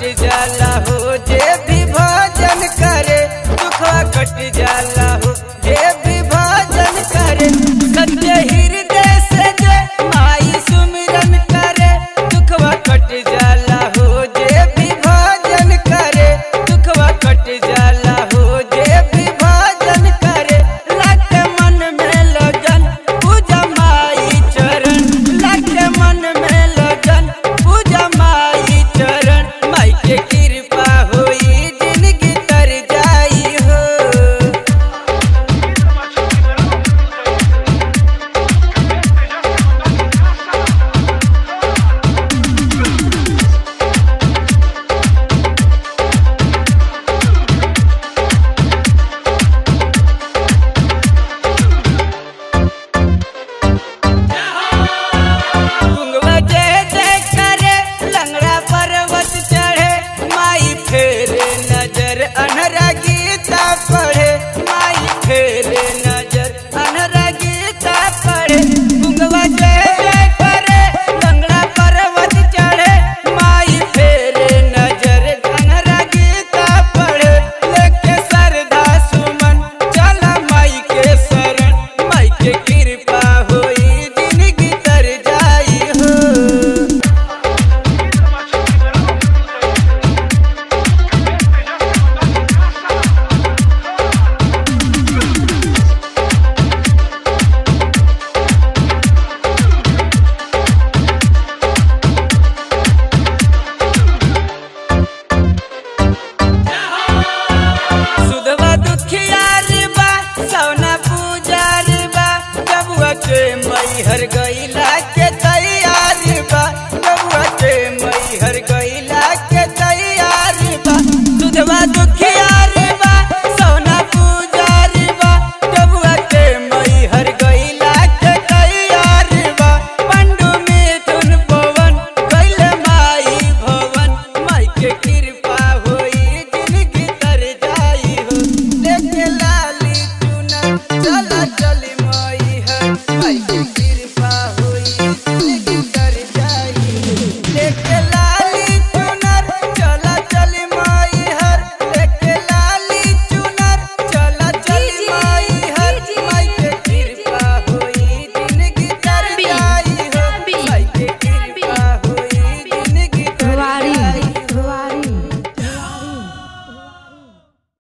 जाला हो जे भी भजन करे दुखवा कट जाला हो जे भी भजन करे सत्य हृदय से जे माई सुमिरन करे दुखवा कट जाला हो जे भी भजन करे दुखवा कट जाला हो जे भी भजन करे लग मन में लगन पूजा माई चरण लग मन में लगन पूजा माई चरण माई के कृपा होई जिंदगी तर जाई हो गुंगवा जय जय करे लंगड़ा पर्वत चढ़े माई फेरे नजर अनहरा गीता पढ़े माई फेरे नजर अनहरा गीता पढ़े गुंगवा जय जय करे लंगड़ा पर्वत चढ़े माई फेरे नजर अनहरा गीता पढ़े लेके सरधा सुमन चला माई के शरण माई के कृपा होई जिंदगी तर जाई हो सुधवा दुखियार बा सौना पूजार बा जबुआ के मैहर गईला के तैयार बा जबुआ के मैहर गईला के तैयार बा सुधवा दुखियार बा सौना पूजार बा जबुआ के मैहर गईला के तैयार बा पंडु मिथुन पवन गईले माई भवन माई के कृपा होई जिंदगी तर जाई हो देख लाली चुना चला